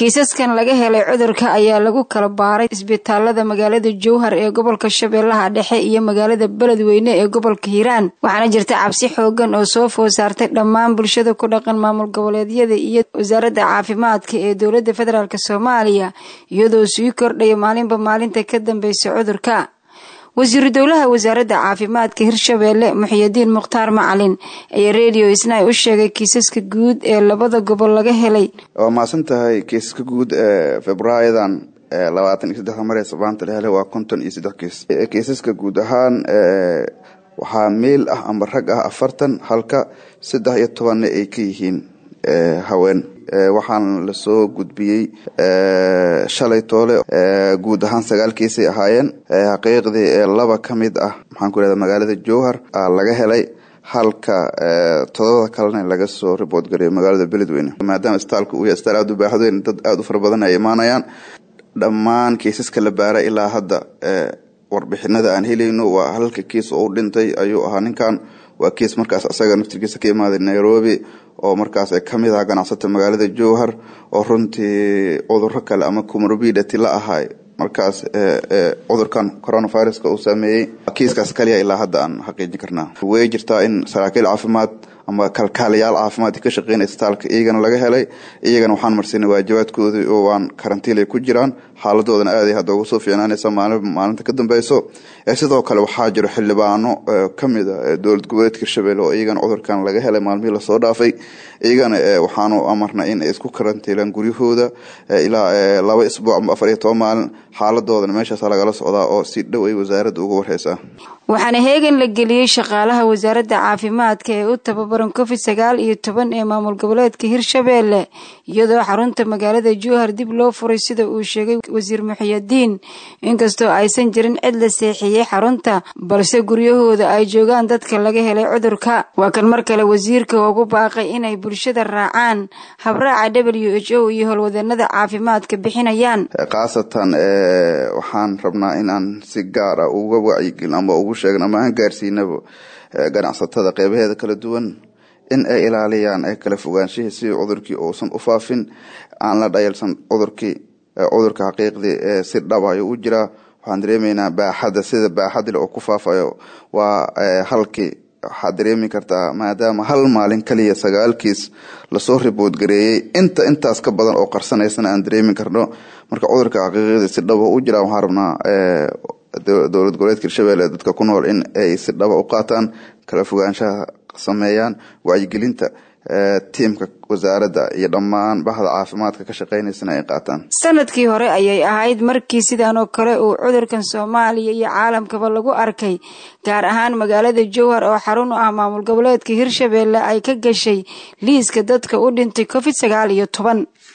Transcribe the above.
kiisaskan laga helay cudurka ayaa lagu kala baaray isbitaalada magaalada jowhar ee gobolka shabeellaha dhexe iyo magaalada beledweyne ee gobolka hiiraan waxaana jirta cabsi xoogan oo soo food saartay dhammaan bulshada ku dhaqan maamul goboleedyada iyo wasaaradda caafimaadka ee dowladda federaalk soomaaliya iyadoo sii kordhaya maalinba maalinta ka dambeysa cudurka wasiiru dowlaha wasaaradda caafimaadka hirshabeelle muxiyadiin mukhtaar macalin ayaa redio isnay u sheegay kiisaska guud ee labada gobol laga helay waa mahadsan tahay kiisaska guud ee febraayadan labaatan iyo saddexda mar ee sabaanta la helay waa konton iyo saddex kiis kiisaska guud ahaan waxaa meel ah amba rag ah afartan halka saddex iyo tobanna ay ka yihiin haween waxaan lasoo gudbiyey shalay toole guud ahaan sagaal kiisay ahaayeen xaqiiqdii laba ka mid ah maxaan ku irahda magaalada jowhar laga helay halka todobada kalena laga soo riboort gareeyo magaalada beledweyne maadaama isbitaalka uu yahay isbitaal aada u baaxadweyn dad aada u fara badan ay imaanayaan dhammaan kiisaska la baaray ilaa hadda warbixinada aan helayno waa halka kiis oo u dhintay ayuu ahaa ninkan waa kiis markaas isaga naftirkiisa ka imaaday nairobi oo markaas kamid ah ganacsata magaalada jowhar oo runtii cuduro kale ama comorbidity la ahay markaas cudurkan coronaviruska uu saameeyey kiiskaas kaliya ilaa hadda aan xaqiijin karnaa way jirtaa in saraakiil caafimaad ama kalkaalayaal caafimaad ka shaqeynaya isbitaalka iyagana laga helay iyagana waxaan marsinay waajibaadkoodii oo waan karantiilay ku jiraan xaaladoodana aaday hadda ugu soo fiicnaanaysa maalin maalinta ka dambeyso sidoo kale waxaa jiro xildhibaano kamid a dowlad goboleedka hirshabelle oo iyagana cudurkan laga helay maalmihii lasoo dhaafay iyagana waxaanu amarnay in ay isku karantiilaan guryahooda ilaa laba isbuuc ama afar iyo toban maalin xaaladoodana meeshaas lagala socdaa oo si dhow ay wasaaradda uga warheysaa waxaana heegan la geliyey shaqaalaha wasaaradda caafimaadka ee u tababaran covid sagaal iyo toban ee maamul goboleedka hirshabeelle iyadoo xarunta magaalada jowhar dib loo furay sida uu sheegay wasiir muxiyadiin inkastoo aysan jirin cid la seexiyey xarunta balse guryahooda ay joogaan dadka laga helay cudurka waa kan mar kale wasiirka ugu baaqay inay bulshada raacaan habraaca w h o iyo howlwadanada caafimaadka bixinayaan khaasatan waxaan rabnaa inaan si gaar ah uga wacyigelin ama ugu sheegn ama aan gaarsiinaba ganacsatada qeybaheeda kala duwan in ay ilaaliyaan ee kala fogaanshihii si cudurkii uusan u faafin aan la dhayalsan cudurkii cudurka xaqiiqdii si dhab ayuu u jiraa waxaan dareemeynaa baaxadda sida baaxadile oo ku faafayo waa halkii waxaad dareemi kartaa maadaama hal maalin kaliya sagaalkiis lasoo ribood gareeyey inta intaas ka badan oo qarsanaysana aan dareemi karno marka cudurka xaqiiqdii si dhaba u jiraa waxaan rabnaa dowlad goboleedka hirshabelle dadka ku nool in ay si dhaba u qaataan kala fogaanshaha sameeyaan wacyigelinta tiimka wasaaradda iyo dhammaan bahda caafimaadka ka shaqeynaysana ay qaataan sanadkii hore ayay ahayd markii sidan oo kale uu cudurkan soomaaliya iyo caalamkaba lagu arkay gaar ahaan magaalada jowhar oo xarun u ah maamul goboleedka hirshabelle ay ka gashay liiska dadka u dhintay covid sagaal iyo toban